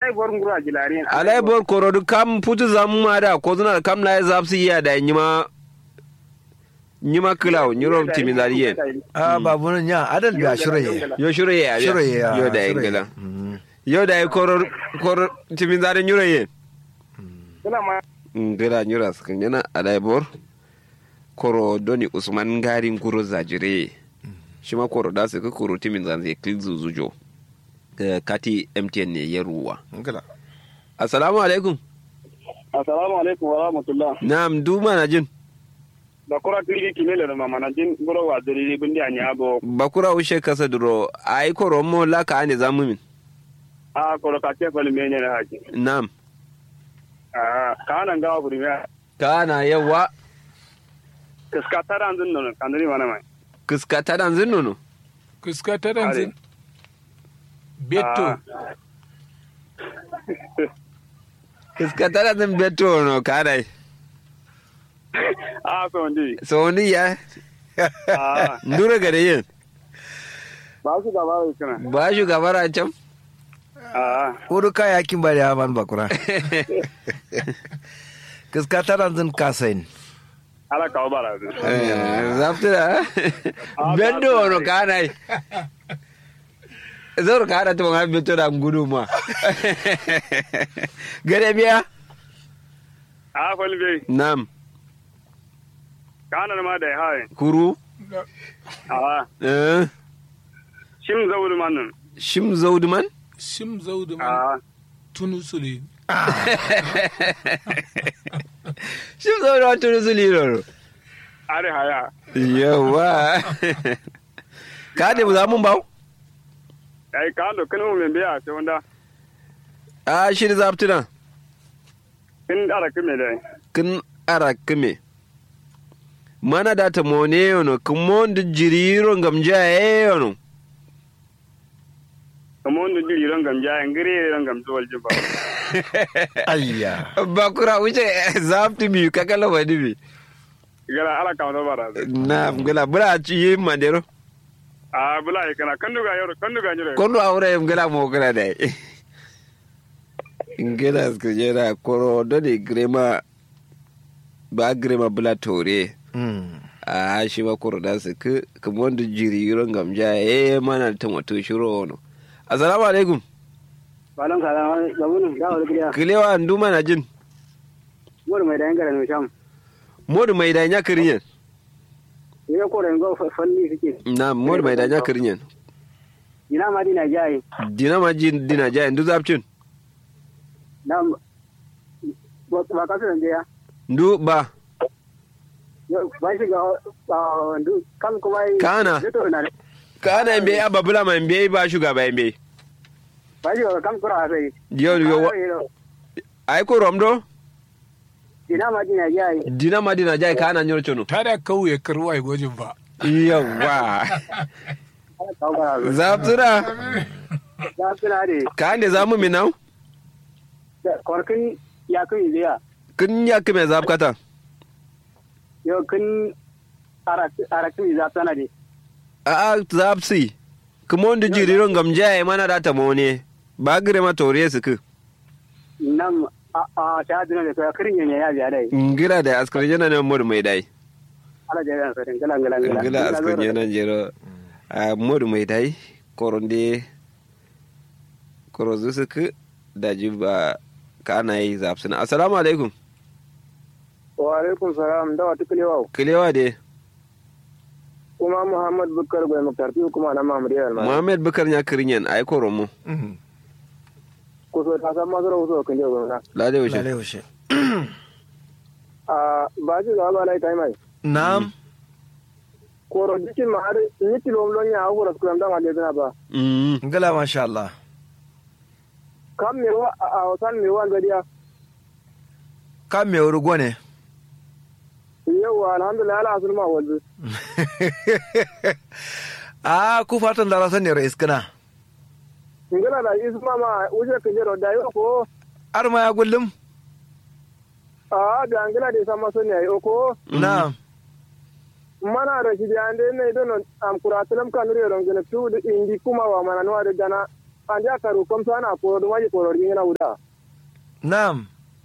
alai bor ngura jilarin alai bor korodu kam putu zamu ma da ko zuna kam na zapsi ya da nyima nyima kilaw nyuro timi zariye a babu nan ya adal biya shiraye yo shuro ya shiraye ya yo da shiraye. ingila Mhm. yo da koror koror timi zari nyuro ye kula ma ngila nyura skin yana alai bor koro doni usman ngarin kuro zajire shi ma koro da su ka koro timin zanze klik zuzujo Eh, kati mtn ne ya ruwa Ngala. assalamu alaikum assalamu alaikum wa rahmatullah na'am duma na jin da kura kiri kimele da mama na jin goro wa diri bindi anya abo bakura ushe kasa duro ai koro mo la ka ane zamu min a koro ka ce fali menye na haji na'am a kana ngawa buri me kana yawa kaska tara anzun non kandiri mana mai kiska ta dan zin nono Kuska ta danzin. Beto. Ah. kiska ta dan zin beto no kana a so ndi so ni ya a ndura gare yin ba su gaba da kana ba shi gabara can a Uru kaya kin bari haman bakura. Kiska taran zin kasain. ala kawo bara su zaftura beto no kana zor kana to ma beto da gudu ma gare biya a fali bai na'am kana ma da haye kuru a eh shim zawul manun shim zauduman Shim zaudu man a tunu sule. shim zauduman tunu su liroro are haya yawa ka da za mun bawo ai ka do kanu men biya sai wanda a shi da zaftuna kin ara kime dai kin ara kime mana da ta mone yono kin mon da jiriro gamja yono kamar wanda jiri ran gamja yan gire ran gamja wal jiba Ayya. bakura wuce zaftu mi kakala wani mi gara ala kawo da bara su na ngala bura ci yi mandero a bula ya kana kan duga yaro kan duga nyure kondo aure ngala mo kala dai ngala sko jera koro doni grema ba grema bula tore Mm. a shi ba koro da su ku kuma wanda jiri ron gamja eh mana ta wato shiro wono assalamu alaikum balan ka ga mun da wal gida kilewa nduma na jin mur mai da yangara no sham modu mai da nya kirinyen ne ko da ngo falli suke na modu mai da nya kirinyen ina ma dina jayi dina ma jin dina ja ndu zapcin na ba ka san ya ndu ba ba shi ga ndu kam kuma Kana. to na kana mbe ababula ma mbe ba shugaba mbe ba shi ga kam kura sai yo yo ai ko romdo ina ma dina jayi dina ma dina ja kana nyor chono Ta da kauye karwai gwajin ba. yawa ala kawo bara su zaptura da suna de ka ande zamu minau korkin ya kun ziya kin ya kime zapkata yo kun ara ara kun za tana de a a zapsi kuma wanda jiriron gamja ya mana da ta mone ba gire ma tore su ku nan a a ta dina da ka kirin yanya ya biya dai ngira da askar yana nan modu mai dai ala da yan sai ngala ngala ngala ngila askar yana jero a modu mai dai koronde korozu su ku da jiba kana yi zapsuna assalamu alaikum wa alaikum salam da wata kilewa kilewa de kuma muhammad bukar bai makarfi kuma na mamadiyar ma muhammad bukar ya kirinyan ai koromo Mhm. ko so ta san masu rahoto kan jiya gwamna lade wuce Lalai washe. a ba shi ga ba lai tai mai Na'am. ko ro dikin ma har ni kilo lon ya hawo rasu kan da ma da ba Mm. Ngala masha Allah. kam me wa a wasan me wa gadiya Ka me wuri gwane. yau alhamdulillah ala asul ma wazu Ah, ku fatan da rasan ne rais kana. ngala da isu ma ma uje kan jero da yo ko Ar ma ya gullum. a da ngala da sama sun ya yo ko Na'am. mana da shi da ande ne don am kuratulam kan riyo don gele tu indi kuma wa mana no da gana an ja karu kam sana koro do maji koro ringina uda Naam.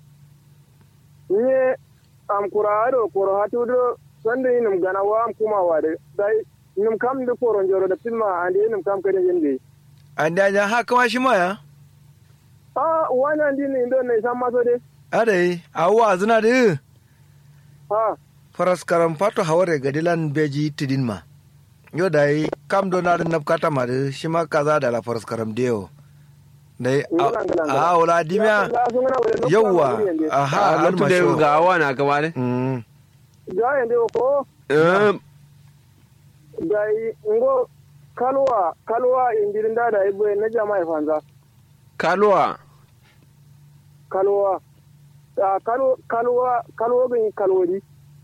nye am kurado koro hatudo sande num gana wa am kuma wade dai num kam de koro njoro da pilma ande num kam kede yende An da ja haka ma shi ma ya? ah wana ndi ni ndo ne samma so de Adai, awa zina da ha faras karam fato haware gadilan beji tidin ma. Yo dai kam do na da nafkata ma da shi ma kaza da la faras karam deo. Dai Ngala, ngala, ngala. a wala dimiya Ya, sun gana wale, lokwa yawwa ma wuri yende. aha a har loktu da masho. ga awa na kama ne Mm. ja yende ko Eh, dai ngo kalwa kalwa injirin da da ibo na jama'a fanza kaluwa kalwa a kalwa kalwa kalwa bin kalwodi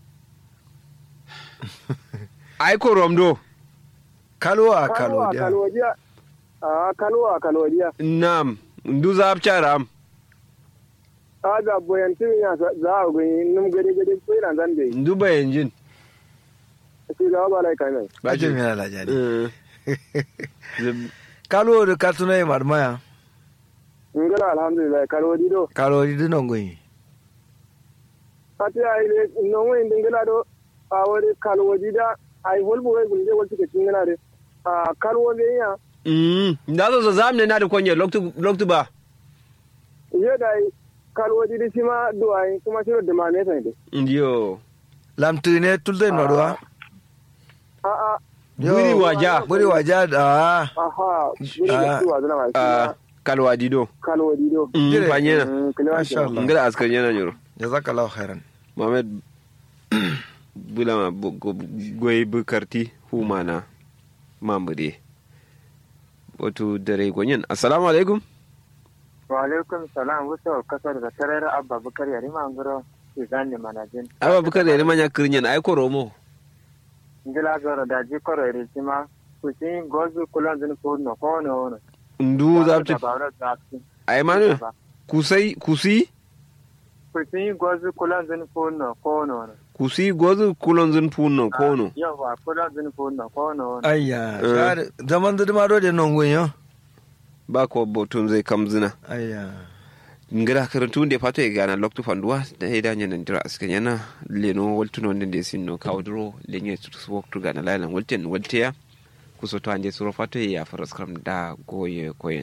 ai korom do Kalwa kalwa kalwa dia. kalwodiya a kalwa kalwodiya nam ndu za charam a ga boyan tin ya za a gani num gade gade ko ina zan dai ndu bayanjin shi ga ba lai kai mai Baje mi na lajani. Eh, Kalwa da katuna yi marmaya. ngala alhamdulillah kalwodi do Kalwa di dinon goyi. ati ai le non wai dingala do a wori kalwodi da ai holbu wai gunje wal tike tingala de a kalwodi ya mm, nda zo zo zamne na da konye loktu loktu ba ye dai kalwodi di sima do ai kuma shi da mane sai de ndiyo Lamtu ne tulde noruwa. a a Yo, Buri waja. Buri waja da. aha buri Ah. da tuwa zana a ma kalwa dido kalwodi do mm, Dire. fanyena Mm, kalewa Masha Allah. ngara askar yana nyoro Jazakallahu khairan. mohamed bulama bu- go- goy bukarti humana mamure wato dare gwanyen assalamu alaikum wa alaikum salam wasu kasar da tarar abba bukar yari mangoro izan ne manajin aba bukar da manya kirnyen ai ko romo ngila zoro da ji koro iri sima kusin gozu kulon zini kuno kono ono ndu zabti ba zafti ai manu kusai kusi kusin gozu kulon zini kuno kono ono kusi gozu kulon zun punno kono yawa kulon zini kuno kono ono Ayya, Eh. shar- zaman da dama da non goyi ba ko botun zai kamzina Ayya. ngira karantu nde fato e gana loktu fanduwa da e da nyana ndira aska nyana leno waltuno nde sinno kawdro lenye tutu waktu gana lana walten walteya kusoto anje suro fato e ya faras kram da goye koyen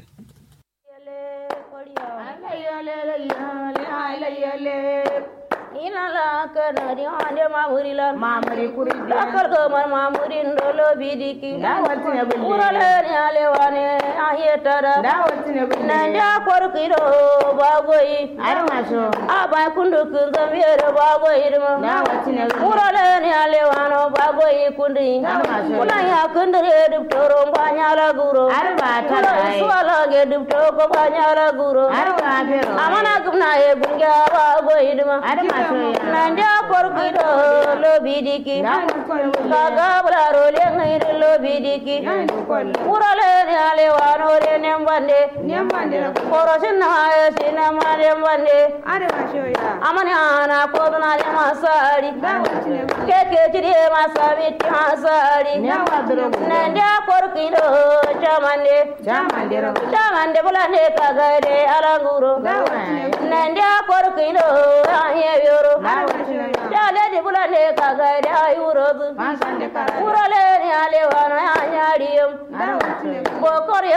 inala kanadi hande mamurilan mamuri kuri dakar gamar mamurin dolo bidiki dawatine bulli urale ni alewane ayetara dawatine bulli nanja korkido bagoyi ar maso aba kundu kunga mere bagoyi dum dawatine urale ni alewano bagoyi kundi kula ya kundire dum toro banyala guro ar bata dai suala ge dum toko banyala guro ar gafero amana gumna e gunga bagoyi dum ar maso nanja korkido lo bidiki kaga bularo le ngaire lo bidiki urale ni alewano le nembande nembande korosin na e sinama nembande amani ana koduna ya masari keke chiri masami masari nende korkido chamande chamande bulane kagade alanguro nende korkido ayeyoro chale di bulane kagade ayurobu urale ni alewano anyariyum bokor